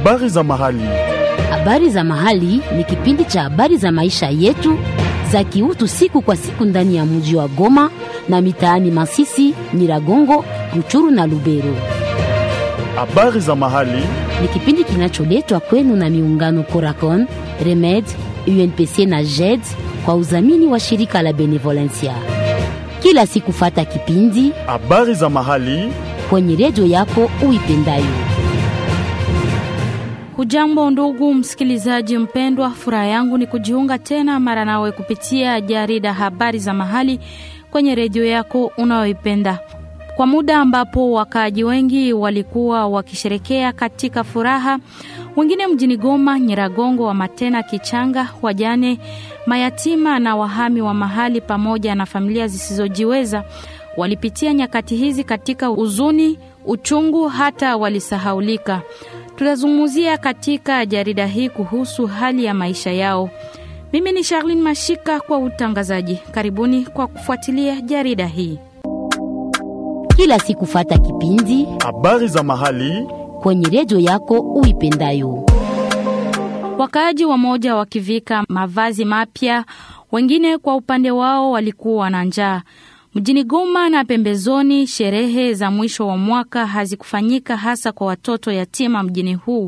Habari za mahali. Habari za mahali ni kipindi cha habari za maisha yetu za kiutu siku kwa siku ndani ya mji wa Goma na mitaani Masisi, Nyiragongo, Ruchuru na Lubero. Habari za mahali. Ni kipindi kinacholetwa kwenu na miungano Coracon, Remed, UNPC na JED kwa udhamini wa shirika la Benevolencia. Kila siku fata kipindi Habari za mahali. kwenye redio yako uipendayo. Hujambo ndugu msikilizaji mpendwa, furaha yangu ni kujiunga tena mara nawe kupitia jarida habari za mahali kwenye redio yako unayoipenda, kwa muda ambapo wakaaji wengi walikuwa wakisherekea katika furaha, wengine mjini Goma, Nyiragongo, wa Matena, Kichanga, wajane, mayatima na wahami wa mahali pamoja na familia zisizojiweza walipitia nyakati hizi katika huzuni, uchungu, hata walisahaulika. Tutazungumzia katika jarida hii kuhusu hali ya maisha yao. Mimi ni Charlene Mashika kwa utangazaji. Karibuni kwa kufuatilia jarida hii. Kila siku fata kipindi Habari za mahali. kwenye redio yako uipendayo. Wakaaji wamoja wakivika mavazi mapya, wengine kwa upande wao walikuwa na njaa. Mjini Goma na pembezoni, sherehe za mwisho wa mwaka hazikufanyika hasa kwa watoto yatima mjini huu.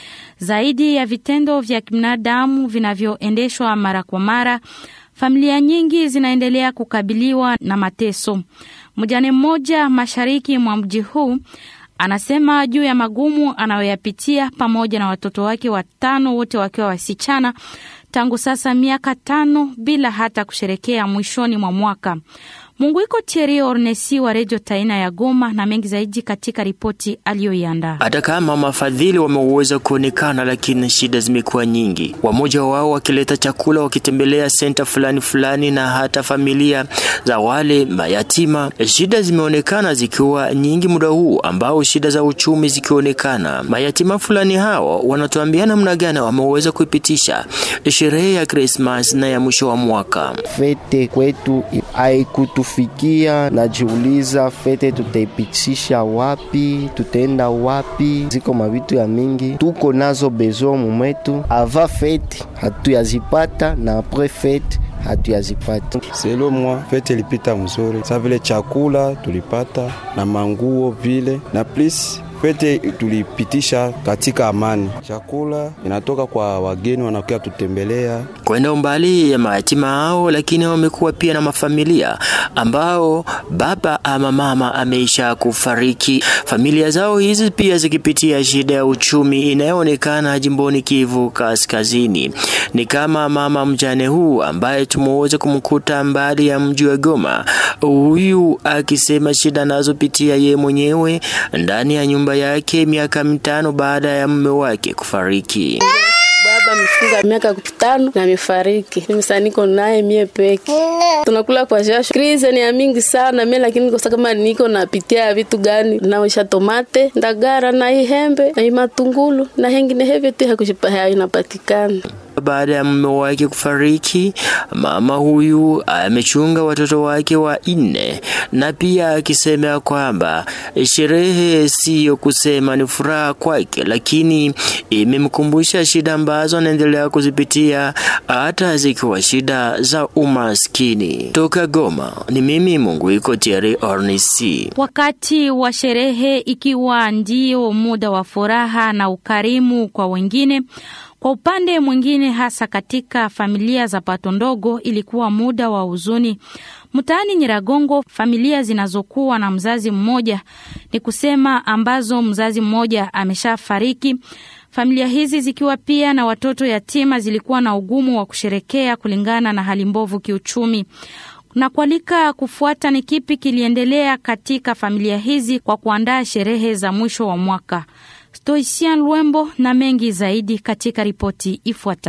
Zaidi ya vitendo vya kibinadamu vinavyoendeshwa mara kwa mara, familia nyingi zinaendelea kukabiliwa na mateso. Mjane mmoja mashariki mwa mji huu anasema juu ya magumu anayoyapitia pamoja na watoto wake watano, wote wakiwa wasichana, tangu sasa miaka tano bila hata kusherekea mwishoni mwa mwaka. Munguiko Thierry Ornesi wa Redio Taina ya Goma na mengi zaidi katika ripoti aliyoiandaa. Hata kama mafadhili wameweza kuonekana, lakini shida zimekuwa nyingi. Wamoja wao wakileta chakula, wakitembelea senta fulani fulani, na hata familia za wale mayatima. Shida zimeonekana zikiwa nyingi muda huu ambao shida za uchumi zikionekana. Mayatima fulani hao wanatuambia namna gani wameweza kuipitisha sherehe ya Krismas na ya mwisho wa mwaka. Fete kwetu haikutufikia, najiuliza fete tutaipitisha wapi? Tutaenda wapi? Ziko mavitu ya mingi tuko nazo bezo mumwetu, ava fete hatuyazipata na apres fete hatuyazipata. Selo mwa fete ilipita mzuri, sa vile chakula tulipata na manguo vile na please fete tulipitisha katika amani. Chakula inatoka kwa wageni wanakuja tutembelea. kwenda umbali ya mayatima hao, lakini wamekuwa pia na mafamilia ambao baba ama mama ameisha kufariki. Familia zao hizi pia zikipitia shida ya uchumi inayoonekana jimboni Kivu Kaskazini. Ni kama mama mjane huu ambaye tumeweza kumkuta mbali ya mji wa Goma, huyu akisema shida anazopitia ye mwenyewe ndani ya nyumba yake miaka mitano baada ya mume wake kufariki. Baba amefunga miaka tano na amefariki. Mimi sasa niko naye mie peke. Tunakula kwa jasho. Krize ni ya mingi sana mimi lakini kwa kama niko napitia vitu gani? Naosha tomate, ndagara na ihembe na imatungulu na hengine hevyo tu hakushipa haya inapatikana. Baada ya mume wake kufariki, mama huyu amechunga watoto wake wa nne, na pia akisema kwamba sherehe siyo kusema ni furaha kwake, lakini imemkumbusha shida ambazo anaendelea kuzipitia hata zikiwa shida za umaskini. Toka Goma ni mimi Munguiko Thierry Ornisi. Wakati wa sherehe ikiwa ndio muda wa furaha na ukarimu kwa wengine, kwa upande mwingine, hasa katika familia za pato ndogo, ilikuwa muda wa huzuni. Mtaani Nyiragongo, familia zinazokuwa na mzazi mmoja, ni kusema ambazo mzazi mmoja ameshafariki, familia hizi zikiwa pia na watoto yatima, zilikuwa na ugumu wa kusherekea kulingana na hali mbovu kiuchumi na kualika kufuata ni kipi kiliendelea katika familia hizi kwa kuandaa sherehe za mwisho wa mwaka. Stoician Lwembo na mengi zaidi katika ripoti ifuatayo.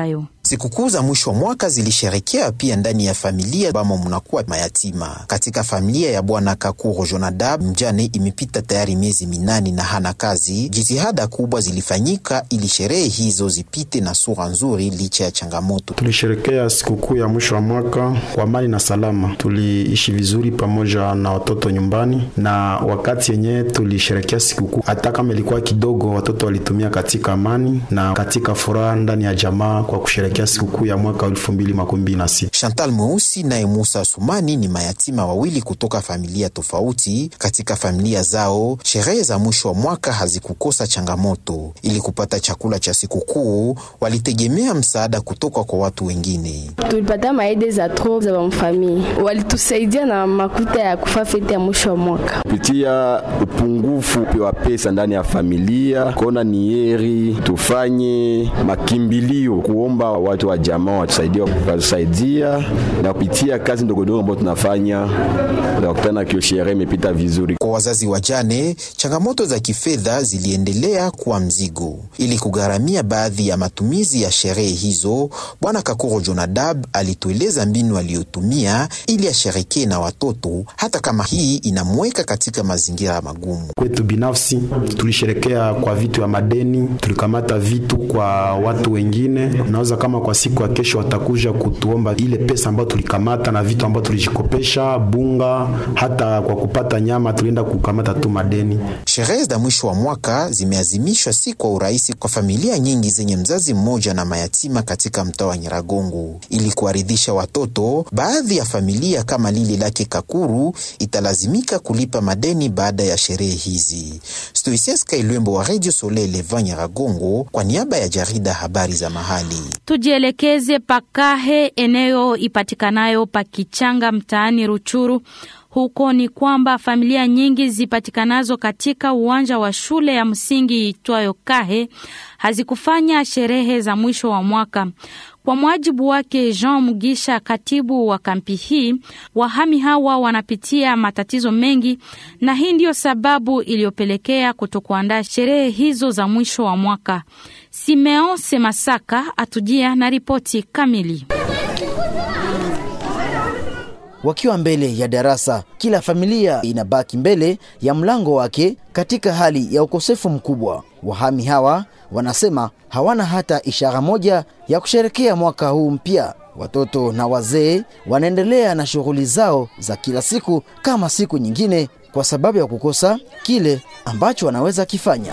Sikukuu za mwisho wa mwaka zilisherekea pia ndani ya familia bamo mnakuwa mayatima. Katika familia ya bwana Kakuro Jonadab, mjane imepita tayari miezi minane na hana kazi. Jitihada kubwa zilifanyika ili sherehe hizo zipite na sura nzuri licha ya changamoto. Tulisherekea sikukuu ya mwisho wa mwaka kwa amani na salama. Tuliishi vizuri pamoja na watoto nyumbani, na wakati yenyewe tulisherekea sikukuu, hata kama ilikuwa kidogo, watoto walitumia katika amani na katika furaha ndani ya jamaa kwa kusherekea sikukuu ya mwaka elfu mbili makumi mbili na sita. Chantal Mweusi naye Musa Sumani ni mayatima wawili kutoka familia tofauti. Katika familia zao, sherehe za mwisho wa mwaka hazikukosa changamoto. Ili kupata chakula cha sikukuu, walitegemea msaada kutoka kwa watu wengine. tulipata maede za tro za bamfamili walitusaidia na makuta ya kufa fete ya mwisho wa mwaka kupitia upungufu wa pesa ndani ya familia, kona ni heri tufanye makimbilio kuomba watu wa jamaa watusaidie, watusaidia na kupitia kazi ndogondogo ambayo tunafanya, utakutana kio sherehe imepita vizuri. Kwa wazazi wajane, changamoto za kifedha ziliendelea kuwa mzigo. Ili kugharamia baadhi ya matumizi ya sherehe hizo, bwana Kakuro Jonadab alitueleza mbinu aliyotumia ili asherekee na watoto, hata kama hii inamweka katika mazingira magumu. Kwetu binafsi tulisherekea kwa vitu ya madeni, tulikamata vitu kwa watu wengine. Naweza kama kwa siku ya kesho watakuja kutuomba ile pesa ambayo tulikamata na vitu ambayo tulijikopesha, bunga, hata kwa kupata nyama tulienda kukamata tu madeni. Sherehe za mwisho wa mwaka zimeazimishwa si kwa urahisi kwa familia nyingi zenye mzazi mmoja na mayatima katika mtaa wa Nyiragongo. Ili kuwaridhisha watoto, baadhi ya familia kama lile lake Kakuru italazimika kulipa madeni baada ya sherehe hizi. Stoisies Kailwembo wa Radio Soleil Levant Nyiragongo kwa niaba ya jarida habari za mahali. Tujielekeze Pakahe, eneo ipatikanayo Pakichanga mtaani Ruchuru. Huko ni kwamba familia nyingi zipatikanazo katika uwanja wa shule ya msingi itwayo Kahe hazikufanya sherehe za mwisho wa mwaka. Kwa mujibu wake Jean Mugisha, katibu wa kampi hii, wahami hawa wanapitia matatizo mengi, na hii ndiyo sababu iliyopelekea kutokuandaa sherehe hizo za mwisho wa mwaka. Simeon Semasaka atujia na ripoti kamili. Wakiwa mbele ya darasa, kila familia inabaki mbele ya mlango wake katika hali ya ukosefu mkubwa. Wahami hawa wanasema hawana hata ishara moja ya kusherekea mwaka huu mpya. Watoto na wazee wanaendelea na shughuli zao za kila siku kama siku nyingine, kwa sababu ya kukosa kile ambacho wanaweza kifanya.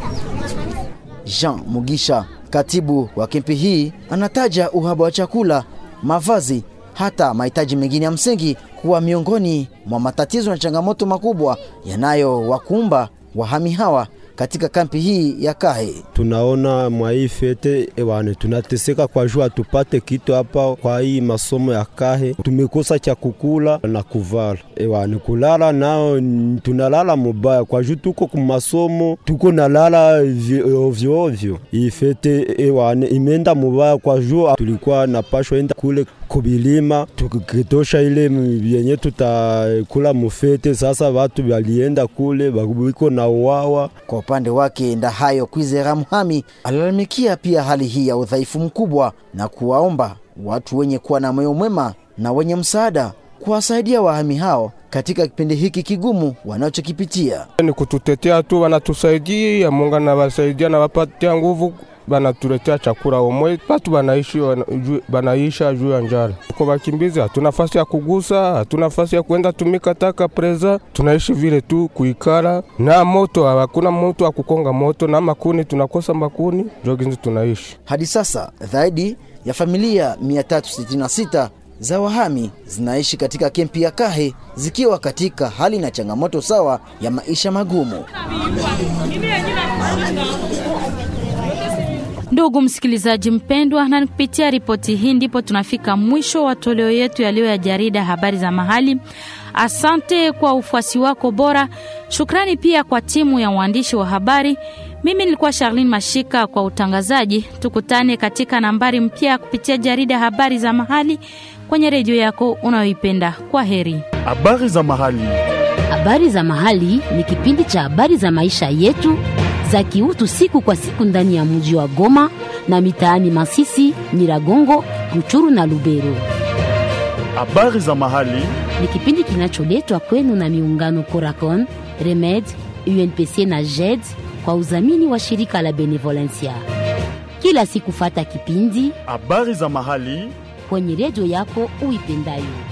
Jean Mugisha, katibu wa kempi hii, anataja uhaba wa chakula, mavazi hata mahitaji mengine ya msingi kuwa miongoni mwa matatizo na changamoto makubwa yanayowakumba wahami hawa katika kampi hii ya Kahe. Tunaona mwa hii fete ewane, tunateseka kwa juu hatupate kitu hapa kwa hii masomo ya Kahe, tumekosa cha kukula na kuvala ewane, kulala nao tunalala mubaya kwa juu tuko kumasomo, tuko nalala ovyo ovyo. Hii fete ewane imeenda mubaya kwa juu tulikuwa napashwa enda kule kubilima tukitosha ile yenye tutakula mufete. Sasa watu walienda kule wiko na uwawa. Kwa upande wake, Ndahayo Kwizera Muhami alalamikia pia hali hii ya udhaifu mkubwa na kuwaomba watu wenye kuwa na moyo mwema na wenye msaada kuwasaidia wahami hao katika kipindi hiki kigumu wanachokipitia. Ni kututetea tu, wanatusaidia Mungu anawasaidia na wapatia nguvu banatuletea chakula omwe, batu banaishi banaisha juu ya njala. Kwa bakimbizi hatuna nafasi ya kugusa, hatuna nafasi ya kwenda tumika taka preza, tunaishi vile tu kuikala na moto, hakuna moto wa kukonga moto na makuni, tunakosa makuni, joginzi tunaishi hadi sasa. Zaidi ya familia 366 za wahami zinaishi katika kempi ya Kahe zikiwa katika hali na changamoto sawa ya maisha magumu. Ndugu msikilizaji mpendwa, na kupitia ripoti hii ndipo tunafika mwisho wa toleo yetu yaliyo ya jarida habari za mahali. Asante kwa ufuasi wako bora. Shukrani pia kwa timu ya uandishi wa habari. Mimi nilikuwa Charlene Mashika kwa utangazaji. Tukutane katika nambari mpya kupitia jarida habari za mahali kwenye redio yako unayoipenda. Kwa heri. Habari za mahali. Habari za mahali ni kipindi cha habari za maisha yetu za kiutu siku kwa siku ndani ya mji wa Goma na mitaani Masisi, Nyiragongo, Ruchuru na Lubero. Habari za mahali Ni kipindi kinacholetwa kwenu na miungano Coracon, Remed, UNPC na JED kwa udhamini wa shirika la Benevolencia. Kila siku fata kipindi habari za mahali kwenye redio yako uipendayo.